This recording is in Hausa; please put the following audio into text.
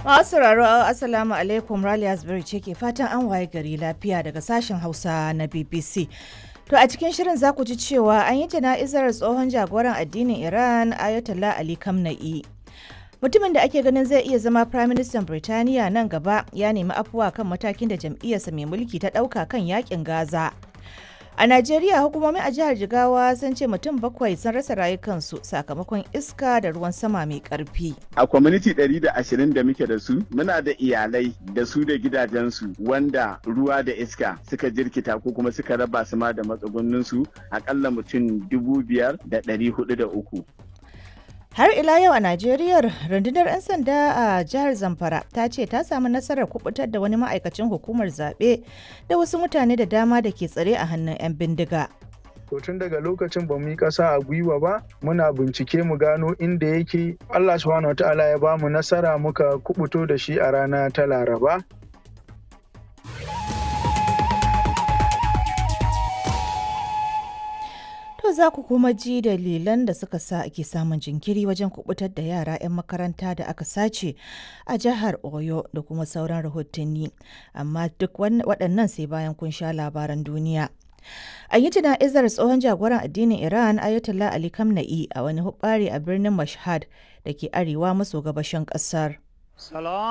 Masu sauraro Assalamu alaikum Rally Asbury ce ke fatan an waye gari lafiya daga sashen Hausa na BBC. To a cikin shirin za ku ji cewa an yi jana'izar tsohon jagoran addinin Iran Ayatollah Ali Khamenei. Mutumin da ake ganin zai iya zama Prime Minister Birtaniya nan gaba ya nemi afuwa kan matakin da jam'iyyarsa mai mulki ta ɗauka kan yakin Gaza. A Najeriya hukumomi a jihar Jigawa sun ce mutum bakwai sun rasa rayukansu sakamakon iska da ruwan sama mai karfi. A kwamiti 120 da muke da su muna da iyalai da su da gidajensu wanda ruwa da iska suka jirkita ko kuma suka raba su ma da matsugunninsu akalla mutum dubu biyar da ɗari hudu da uku. Har ila yau a Najeriya rundunar 'yan sanda a jihar Zamfara ta ce ta samu nasarar kubutar da wani ma'aikacin hukumar zaɓe da wasu mutane da dama da ke tsare a hannun 'yan bindiga. To tun daga lokacin ba mu yi ƙasa a gwiwa ba muna bincike mu gano inda yake Allah subhanahu wa ta'ala ya ba mu nasara muka kubuto da shi a rana ta Laraba. To za ku kuma ji dalilan da suka sa ake samun jinkiri wajen kubutar da yara 'yan makaranta da aka sace a jihar Oyo da kuma sauran rahotanni. Amma duk waɗannan sai bayan kun sha labaran duniya. An yi jana'izar tsohon jagoran addinin Iran Ayatollah Ali Khamenei a wani hubbari a birnin Mashhad da ke arewa maso gabashin ƙasar.